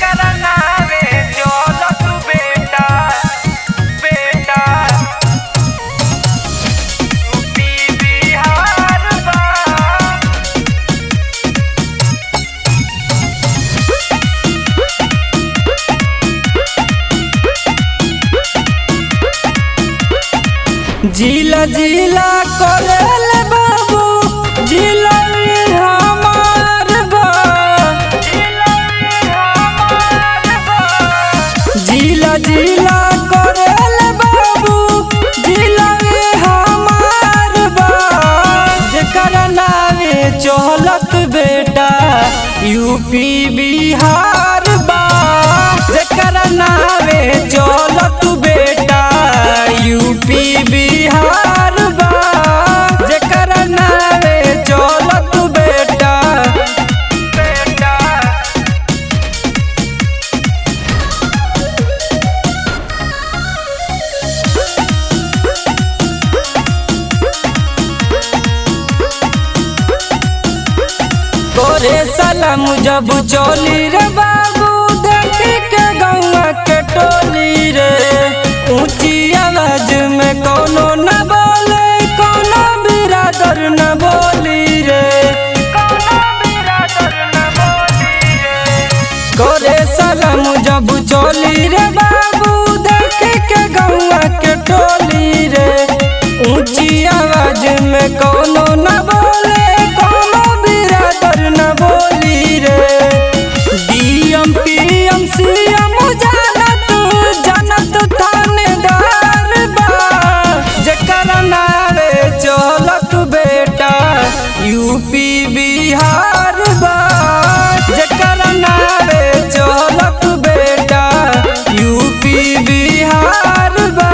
जेकरा नावे चलत बेटा बेटा यूपी बिहार बा जिला जिला करेल बाबू जिला में हमार बा जिला जिला करेल बाबू जिला में हमार बा जेकर नावे चहलत बेटा यूपी बिहार बा जेकर नावे चहलत बेटा यूपी बिहार बा जेकर नावे चहलत बेटा बेटा तोरे सलाम जब चोली रे बाबू देखी के गौवा के टोली रे ऊंची आवाज में कोनो न बोले कोनो बिरादर न बोली रे कोनो बिरादर न बोली रे तोरे सलाम जब चोली रे बाबू देखी के गौवा के टोली रे ऊंची आवाज में कोनो न बोले कोनो बिरादर न बोली रे डीएम पीएम सीएम जानत जानत थानेदार बा जेकर नावे चलत बेटा यूपी बिहार बा जेकर नावे चलत बेटा यूपी बिहार बा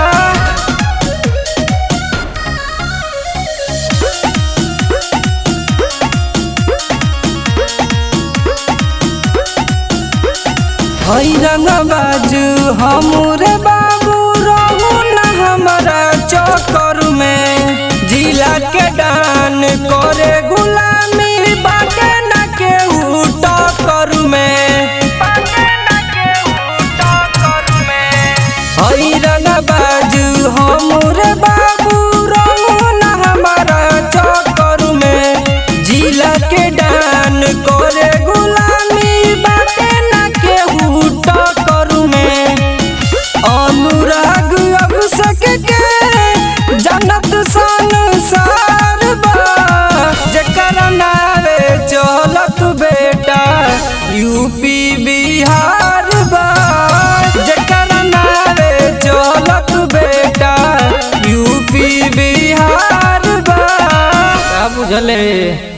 हई रंग बाजू हमरे बाबू रहू न हमारा चक्कर में जिला के डान करे गुलामी बाटे न के टक्कर में पाके न के उठा कर में हई रंग बाजू हमरे बाबू रहू न हमारा चक्कर में जिला के डान करे गुलामी बाटे न के टक्कर में अनुराग अभिषेक के जनत संसार बा जेकर नावे चलत बेटा यूपी बिहार बा जेकर नावे चलत बेटा यूपी बिहार बा का बुझले